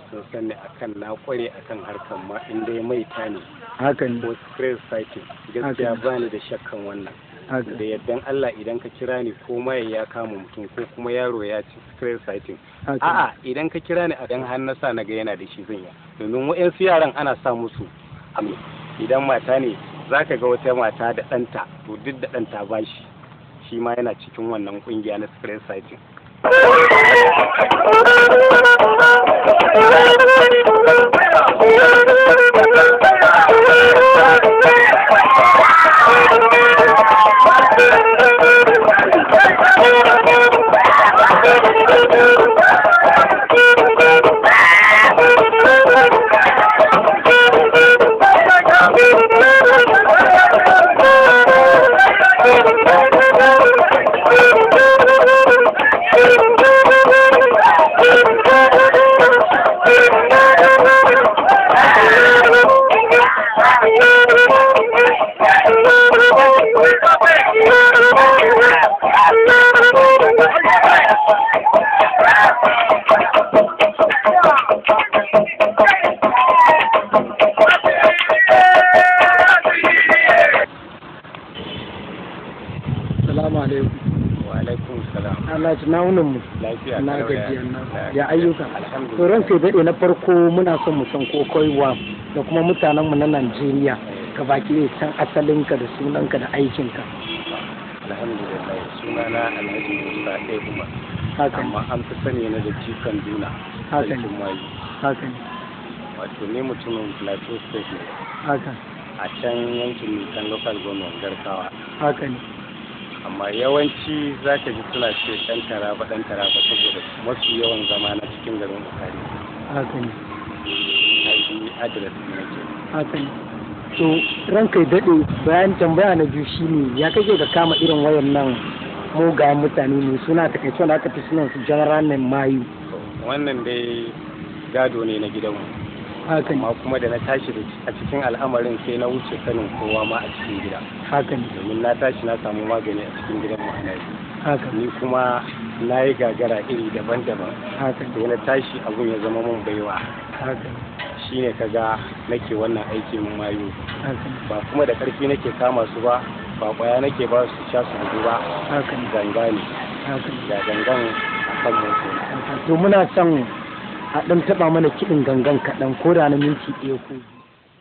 sun sani akan na kware akan harkar ma in dai maita ne haka ne ko screen sighting gaskiya Haka. bani da shakkan wannan haka da yardan Allah idan ka kira ni ko maye ya kama mutum ko kuma yaro ya ci screen sighting haka a'a idan ka kira ni a dan har na sa na ga yana da shi zan yi domin wa'yansu yaran ana sa musu abu idan mata ne za ka ga wata mata da ɗanta to duk da ɗanta ba shi shi ma yana cikin wannan kungiya na screen sighting salamu alaikum wa alaikum salam Allah ci nawunan mu lafiya na kalau gajiya na lafiya. ya ayyuka alhamdulillah to ran kai daɗe na farko muna son mu san ko koiwa da kuma mutanen mu na Najeriya ka baki ne san asalinka da sunanka da aikinka alhamdulillah sunana alhaji musa ɗaya umar haka ne amma an fi sani na da jikan duna Haka ne. sarkin mayu haka ne wato ne mutumin plateau state ne haka a can yankin nisan local government garkawa haka ne amma yawanci za ka ji suna ce ɗan taraba ɗan taraba saboda mafi yawan zama na cikin garin bukari haka ne id address ne nake haka ne to ran kai daɗe bayan tambaya na biyu shine ya kake ga kama irin wayan nan mugayen mutane ne suna takaice wanda aka fi sunan su general nan mayu wannan dai gado ne na gidanmu haka ne amma kuma da na tashi da- a cikin al'amarin sai na wuce sanin kowa ma a cikin gida haka ne domin na tashi na samu magani a cikin gidan mu ana yi. haka ne ni kuma na yi gagara iri daban-daban haka ne sai na tashi abun ya zama mun baiwa haka ne shine kaga nake wannan aikin mayu haka ne ba kuma da ƙarfi nake kama su ba ba ƙwaya nake ba su sha su bugu ba haka ne ganga ne haka ne da gangan a kan mutu to muna son a ɗan taɓa mana kiɗin gangan kaɗan ko da na minti ɗaya ko biyu.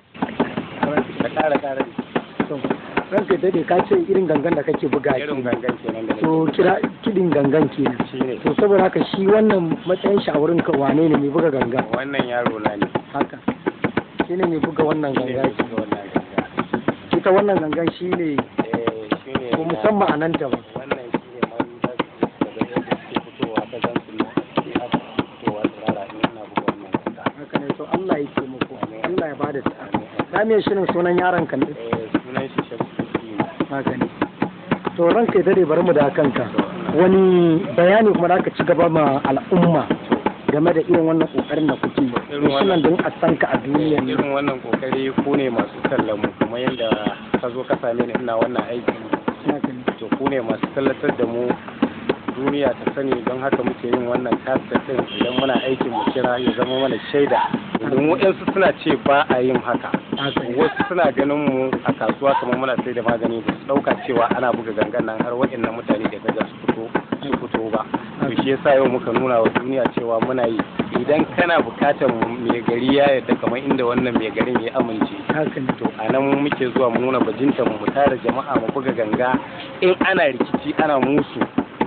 ka ƙara ƙara to ranka daɗe ka ce irin gangan da kake buga irin ke gangan kenan da to nake kira kiɗin gangan kenan shi ne to saboda haka shi wannan matsayin shi a wurin ka wane ne mai buga ganga wannan yaro na ne haka shi ne mai buga wannan shi ne ganga mai ke buga wannan ganga ita wannan gangan shi ne eh shi ne ko musamman a nan ta ba wannan shi ne man da daga yadda suke fitowa ta zan su ne aka fitowa tsirara in ina buga wannan ganga haka ne to Allah ya taimako Allah ya bada sa'a na me shirin sunan yaron kan ne eh sunan shi shafi ne haka ne to ranka ya dade bari mu da kanka wani bayani kuma da aka ci gaba ma al'umma game da irin wannan kokarin da kuke yi Irin wannan- sunan don a san ka a duniya ne irin wannan kokari ku ne masu kallon mu kamar yadda ka zo ka same ni ina wannan aiki haka ne to ku ne masu tallatar da mu duniya ta sani don haka muke yin wannan kasta din idan muna aikin mu kira ya zama mana shaida domin waɗansu suna ce ba a yin haka haka ne wasu suna ganin mu a kasuwa kamar muna sai da magani ba su ɗauka cewa ana buga gangan nan har waɗannan mutane da kaga su fito su fito ba to shi yasa yau muka nuna wa duniya cewa muna yi idan kana bukatar mai gari ya yadda kamar inda wannan mai garin ya amince haka ne to a nan muke zuwa mu nuna bajinta mu tara jama'a mu buga ganga in ana rikici ana musu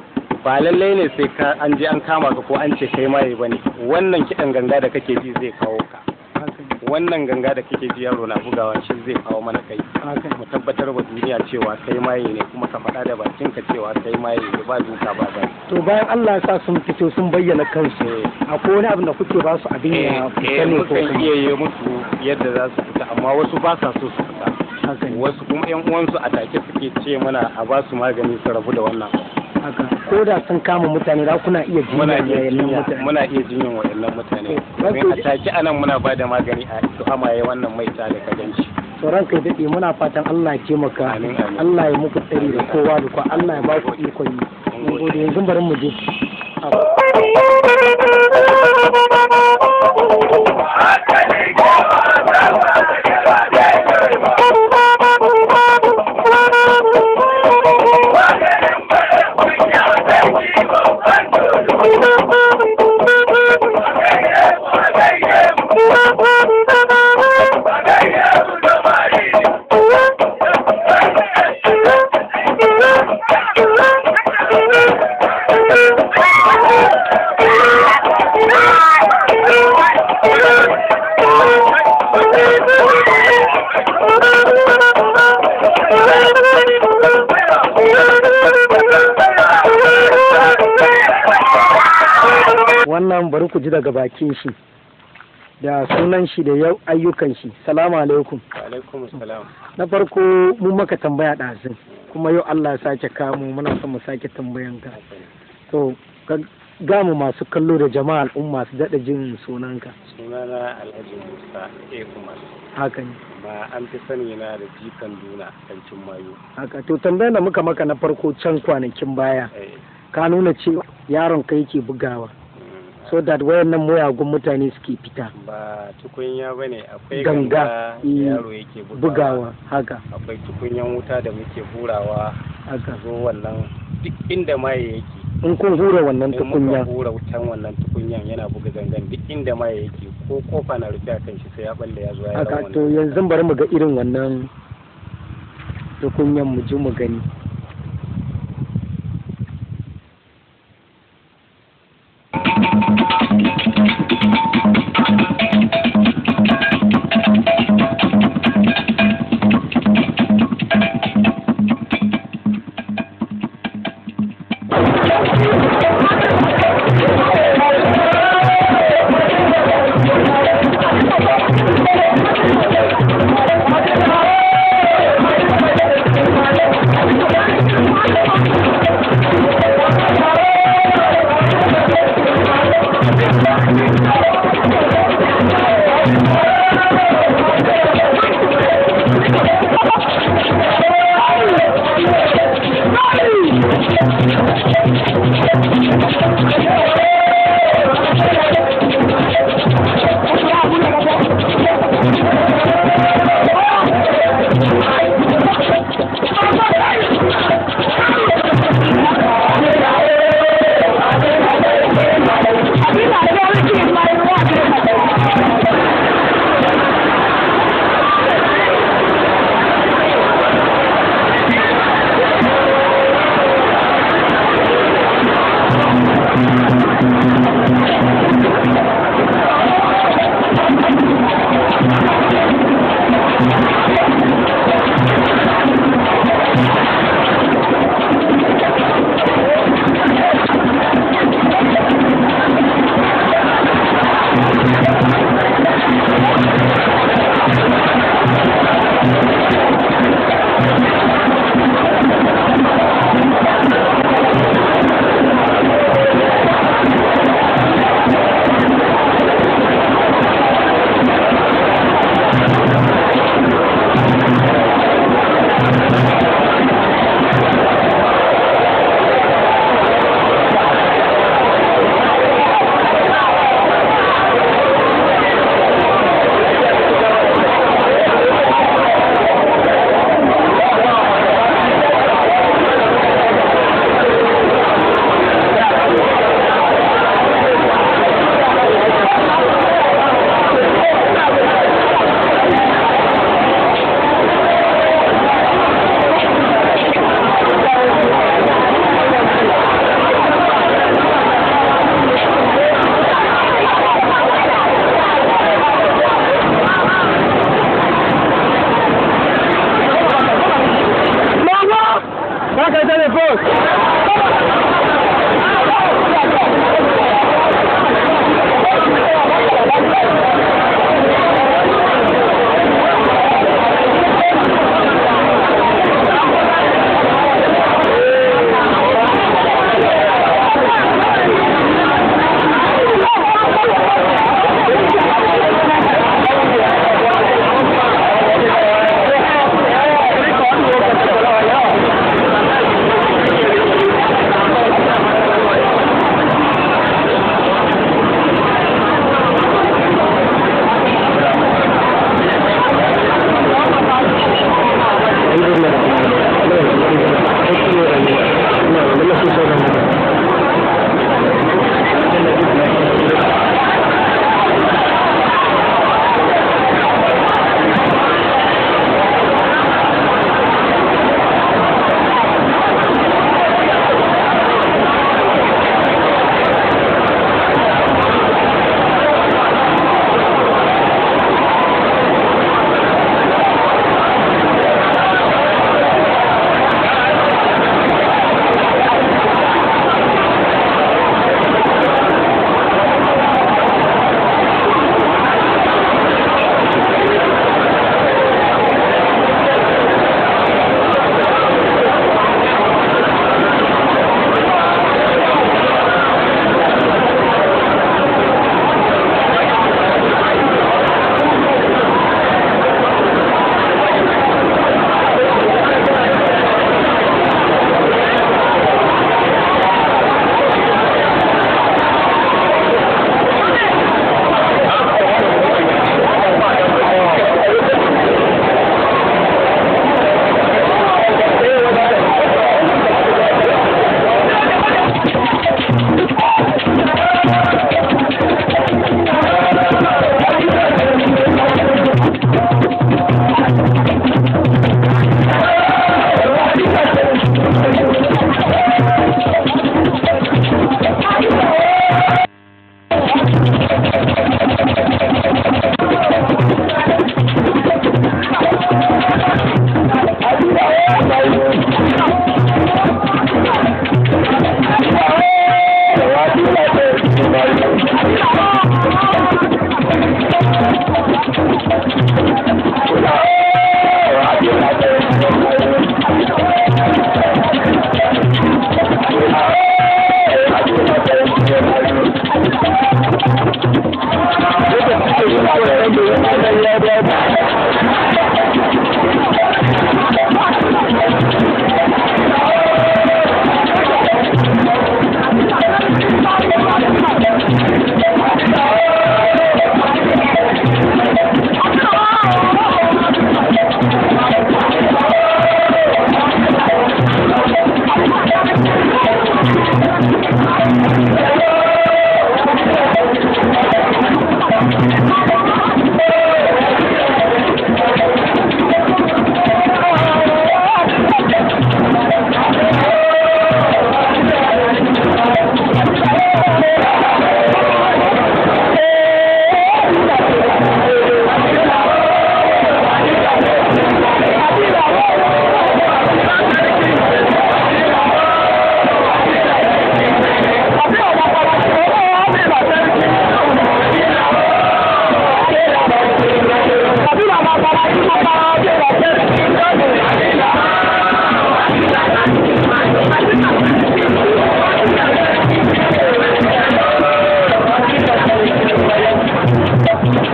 ba lallai ne sai ka an je an kama ka ko an ce kai maye bane wannan kiɗan ganga da kake ji zai kawo ka haka ne wannan ganga da kake ji yaro na bugawa shi zai kawo mana kai haka ne mu tabbatar wa duniya cewa kai maye ne kuma ka faɗa da bakinka cewa kai maye ne ba duka ba ba to bayan Allah ya sa sun fito sun bayyana kansu akwai wani abin da kuke ba su abin ya fita ne ko mukan kuma iya yi musu yadda za su fita amma wasu ba sa so su fita haka ne wasu kuma yan uwansu a take suke ce mana a ba su magani su rabu da wannan haka ko da sun kama mutane za kuna iya muna jinya iya da jinya mutane muna iya jinyan waɗannan mutane Wato- domin a take anan muna ba da magani a su amaye wannan maita da kaganci sauran kai daɗe muna fatan Allah ya taimaka Amin, amin. Allah ya muku tsari da kowa da kowa Allah ya ba ku ikon yi mun gode yanzu bari mu je ji daga bakin shi da sunan shi da yau ayyukan shi salamu alaikum alaikum salam na farko mu maka tambaya ɗazin kuma yau Allah ya sake kamu muna son mu sake tambayan ka to ka gamu masu kallo da jama'a al'umma su daɗa jin sunanka sunana alhaji musa a umar haka ne ma an fi sani na da jikan duna kancin mayu haka to tambayar da muka maka na farko can kwanakin baya Eh, ka nuna cewa yaron ka yake bugawa mm, so that wayannan muyagun mutane suke fita ba tukunya ba ne akwai Ganga, ganga da eh, yaro yake bugawa bugawa haka akwai tukunyan wuta da muke hurawa haka zo wannan duk inda maye yake in kun hura wannan in muka tukunya hura wutan wannan tukunyan yana buga gangan duk inda maye yake ko kofa na rufe a kan shi sai ya balle ya zo ya haka ran to wannan yanzu bari mu ga irin wannan tukunyan mu ji mu gani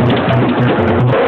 Thank